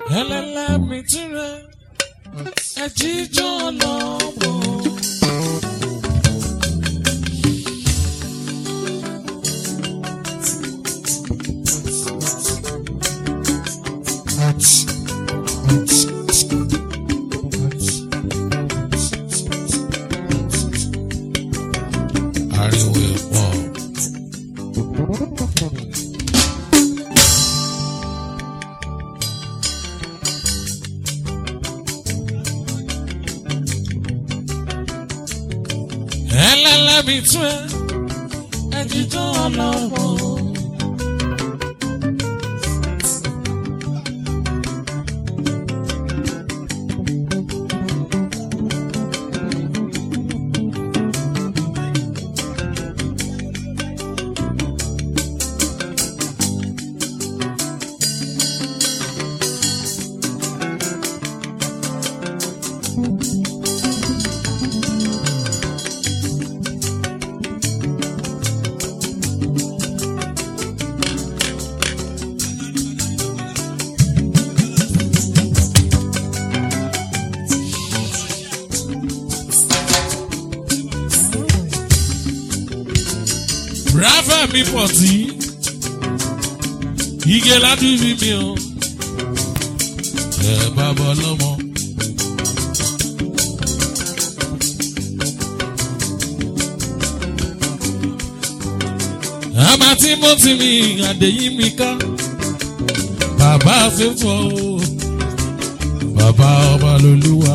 ẹlẹ́lẹ́ mi tirẹ̀ ẹ̀jíjọ́ lọ́mọ. ariwo ẹ̀ pọ̀. ẹlẹ́lẹ́bi tún ẹ ẹ̀jíjọ́ ọlọ́wọ́. Rafa mi pọ̀ tí ige ládùúgbò mi o ẹ bàbá ọlọ́mọ. àmà tí mo ti mi àdéyìn mi ká bàbá fífọ́ o bàbá ọba lolúwa.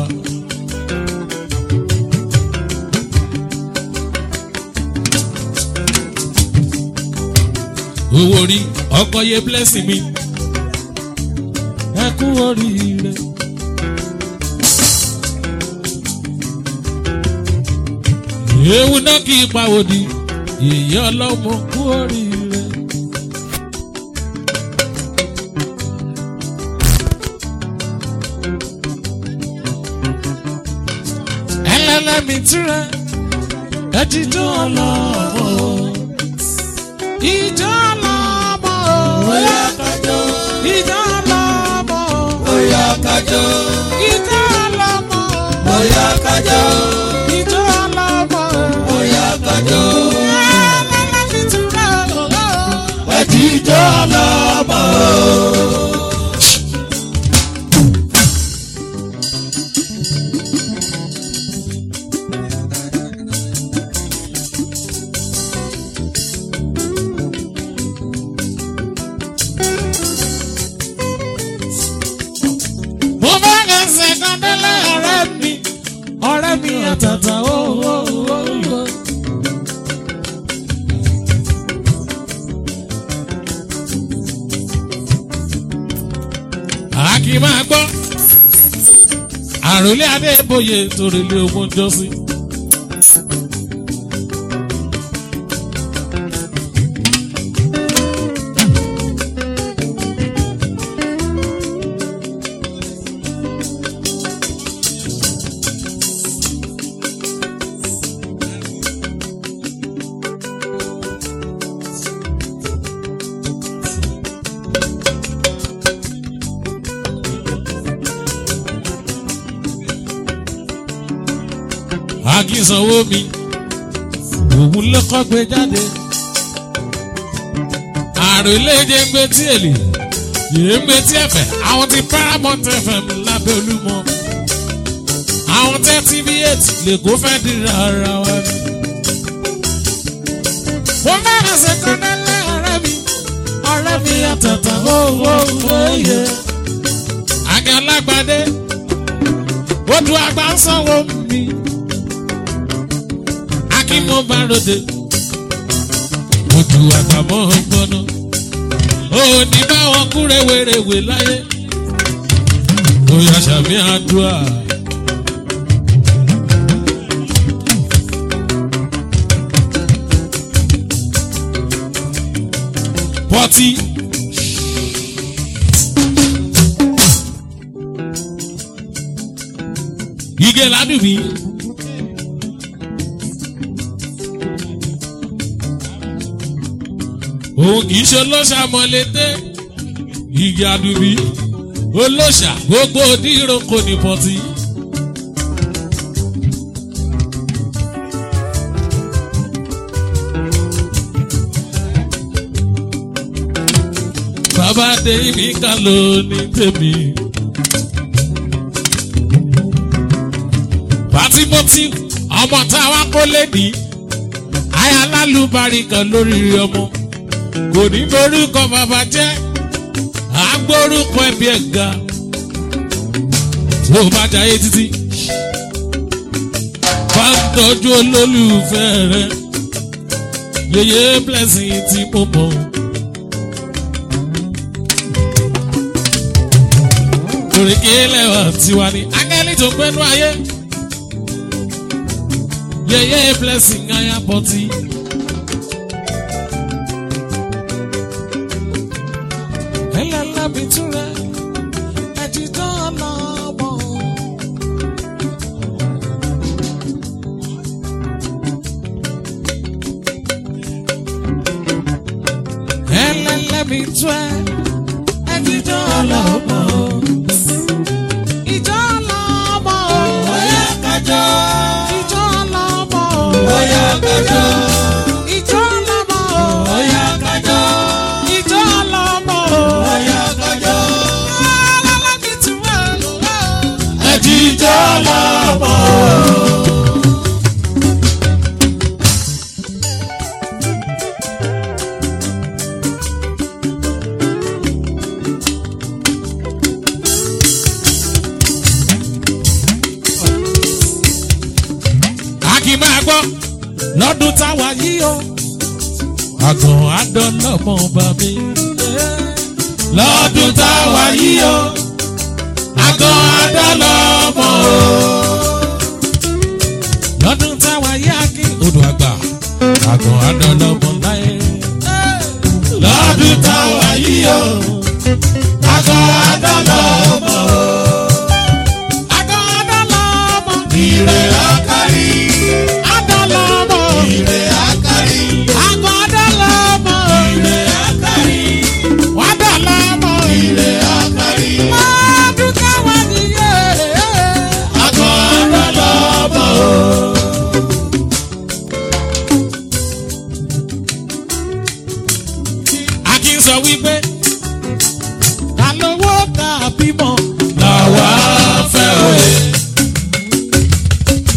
owó rí ọkọ yẹ blessing mi ẹ kú oríire. ewu náà kì í pawòdì èyí ọlọ́mọ kú oríire. ẹlẹ́lẹ́mi tirẹ̀ ẹ ti dún ọlọ́mọ ìjọ lọ́mọ Oya kájọ, ìjọ lọ́mọ oya kájọ, ìjọ lọ́mọ oya kájọ, ìjọ lọ́mọ oya kájọ. ẹlẹ́lẹ́mi tirẹ̀ ọ̀lọ́. Ẹ̀jíjọ́ lọ́mọ. mo bá ẹsẹ̀ kan délé ọ̀rẹ́ mi ọ̀rẹ́ mi àtàtà ó ó ó ó. àkì máa gbọ́ àròlé adébóyè torílé ogun jọ́sí. àkìsanwó mi òun lọ́kọ́ gbé jáde àròlé jẹ́ ń gbé tí èlì yìí ń gbé tí ẹ̀fẹ̀ àwọn ti paramount fm lábẹ́ olúmọ àwọn tẹ́ tv eight lè kó fẹ́ dira ara wa ni. mo fẹ́ràn ṣe kọ́nẹ́lẹ́ ọ̀rẹ́ mi ọ̀rẹ́ mi àtàtà owó owó yẹ. àgẹ́ alágbádé odò àgbà ń sanwó mi kí mo bá ròde. Ojú àgbàmọ́ gbọ́nà. Ó ní báwọn kú rèwerèwe láyé. Ó yà sàmì àdúrà. Pọ́tí. Ige ládùúgbì. òun kì í ṣe lọ́sàmọ́lété igi àdùbí olóṣà gbogbo dírò kò ní pọtí. bàbá dé ibi kan ló ní tèmi. Fatimoti ọmọ táwa kó lédi aya lálùbárí kan lórí ọmọ kò ní borúkọ bàbá jẹ́ agbórúkọ ẹbí ẹ̀ ga tó bá jayé títí bá ń tọ́jú olólùfẹ́ rẹ̀ yeye blessing tí mo mọ̀. òrèké lẹ́wà tiwa ni akẹ́lí tó gbẹ́nu ayé yeye blessing aya pọtí. ẹlẹ́lá mi túra ẹ̀dídọ́ ọlọ́mọ. ẹlẹ́lá mi túra ẹ̀dídọ́ ọlọ́mọ. ìjọ ọlọ́mọ. Oya kájọ. ìjọ ọlọ́mọ. Oya kájọ. ìjọ ọlọ́mọ. Oya kájọ. ìjọ ọlọ́mọ. Oya kájọ. ẹlẹ́lá mi túra. Ẹ̀jíjọ́ lọ́mọ. a kì í máa gbọ́ lọ́dún táwa yìí o. àgàn àdánlọ́mọ bá mi. Lọ́dún táwa yìí o. Àgọ́ àdánlọ́mọ o. lọ́dún táwa yìí a kí odò àgbà. àgàn àdánlọ́mọ láyé. Lọ́dún táwa yìí o. Àgọ́ àdánlọ́mọ o. àgàn àdánlọ́mọ. Ire akari. àdánlọ́mọ. Ire akari. àgàn àdánlọ́mọ. Ire akari. wàdánlọ́mọ. Ire akari. lọ́dún táwa yìí o. Àgọ́ àdánlọ́mọ o. Akin sọ wípé ta lówó ta bímọ. Làwa fẹ́ òye.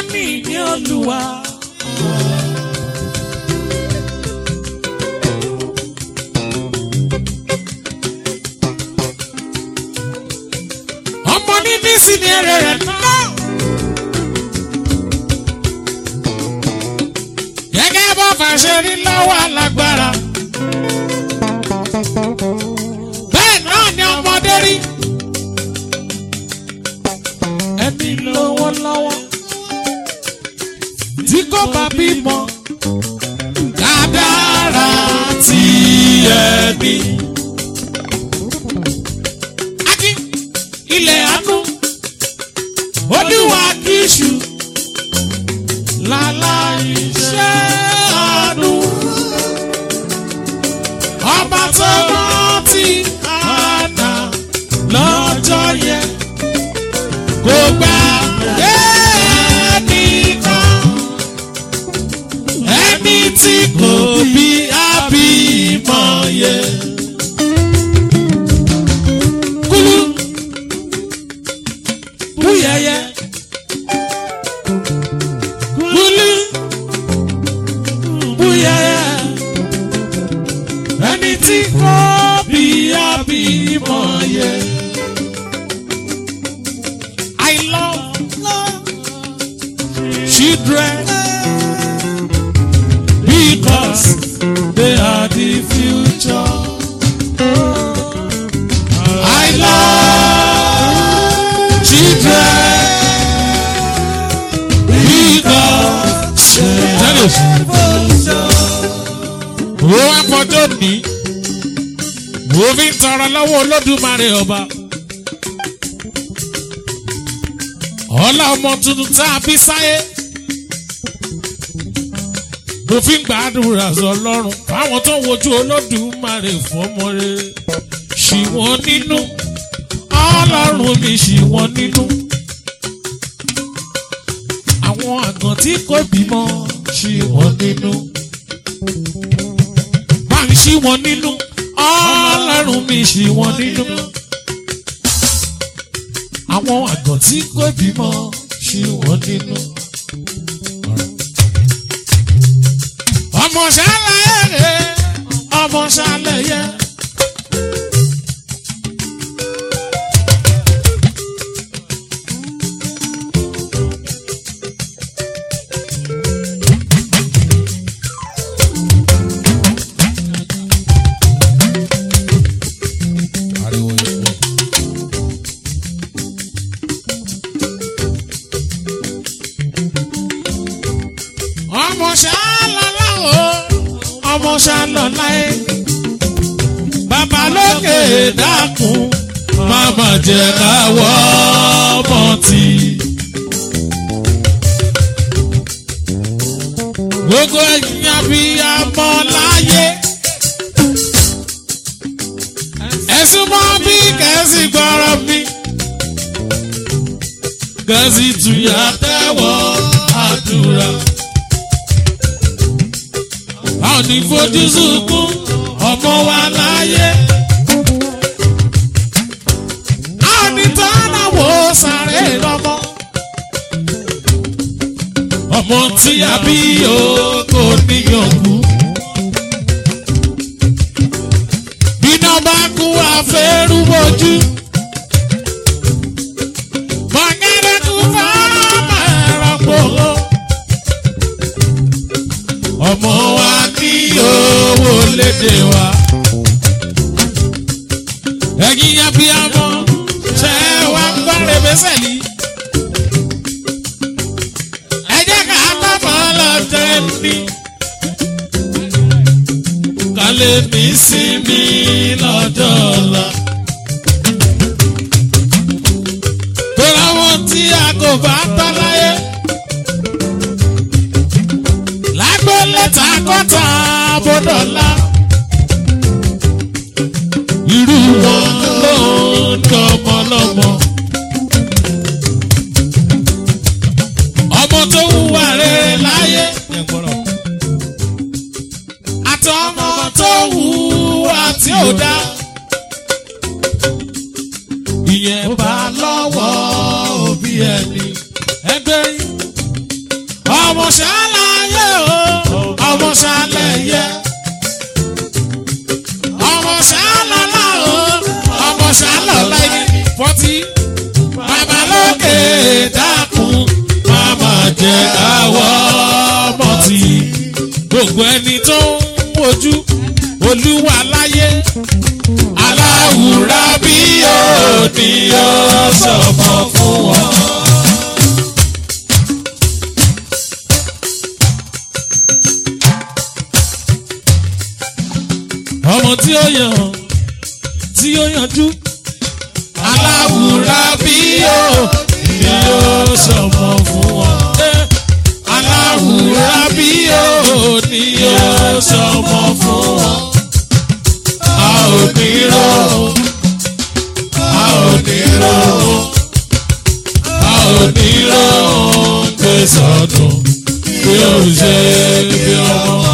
ní ní olúwa. ọmọ ní bísí ni èrè rẹ̀ náà. gẹ́gẹ́ bó fàṣẹ rí lọ́wọ́ alágbára. bẹ́ẹ̀ náà ni ọmọdé rí. ẹni lówó lọ́wọ́ tí kò bá bímọ. kádàrá tí ẹni. Ají ilẹ̀ àánú olúwa kìsù láláì ṣe àánú. ọba tó rántí àná lọ́jọ́ yẹn kò gbà ẹnìkan ẹni tí kò bí àbímọ yẹn. Kúlú búyẹyẹ kúlú búyẹyẹ ẹni tí kò bí àbímọ yẹn. I love, love children because they are the future. I love children because they are the future. Wo afọjọ́ ní, wo fi ń tọrọ lọ́wọ́ Olódùmarè ọba. ọlá ọmọ tuntun tá a bí sáyé mo fi ń gbàdúrà sọ lọ́rùn fáwọn tó ń wojú olódùmarè fọmọ rere ṣì wọ́n nínú ọlọ́run mi ṣì wọ́n nínú àwọn àgàn tí kò bímọ ṣì wọ́n nínú bá ń ṣì wọ́n nínú ọlọ́run mi ṣì wọ́n nínú àwọn àgàn tí kò bímọ ṣì wọ́n nínú. ọmọ ṣàlàyé rẹ̀ ọmọ ṣàlàyé. ariwo yẹn pọ̀. ọmọ ṣàlọ́lá o ọmọ ṣàlọ́lá ẹ. bàbá lókè dákun máma jẹ káwọ́ ọmọ tí. gbogbo ẹ̀yin abiyamọ láyé. ẹ̀sùn mọ́ bí kẹ́sì gbọ́rọ̀ mi. kẹ́sì tuyà tẹ́wọ́ àdúrà a ò ní fojú sunkún ọmọ wa láyé. a ò ní tọ́lá wo sáré lọ́mọ. ọmọ tí a bí o kò níyànjú. bíná bá kú àfẹ́rú bojú. mọ̀gẹ́rẹ́ kú fọ́ọ̀mù ẹ̀rọ pòó ọmọ wa ní owó lédè wa. ẹ̀yin abiyamọ ṣe wá ń gbọ́ rẹ̀bẹ́sẹ̀ ní. ẹ jẹ́ ká kọ́kọ́ lọ tẹ́ ní. ká lè ní sinmi lọ́jọ́ ọ̀la. tó láwọn tí a kò bá tọ́ láyé. lágbólẹ́ta kọ́ta bọ́dọ̀lá. irú wọn ló ń dọmọ lọ́mọ. ọmọ tó hùwà rere láyé. àtọmọ tó hùwà tí ò dá. ìyẹn bá lọ́wọ́ òbí ẹni. ẹgbẹ́ yìí ṣàlàyé o ọmọ ṣàlàyé ọmọ ṣàlàlá o ọmọ ṣàlàlá ẹni fọtí bàbá lókè dákun máma jẹ àwọ̀ ọmọ tí gbogbo ẹni tó ń wojú olúwa láyé aláwùrá bí yóò ní yóò sọmọ fún wọn. ọmọ tí ó yàn tí ó yanjú aláwùrá bí yóò ní yóò sọmọ fún wọn. aláwùrá bí yóò ní yóò sọmọ fún wọn. a ò ní rò a ò ní rò a ò ní rò ń gbé sọdún bí ó ṣe bí ọmọ.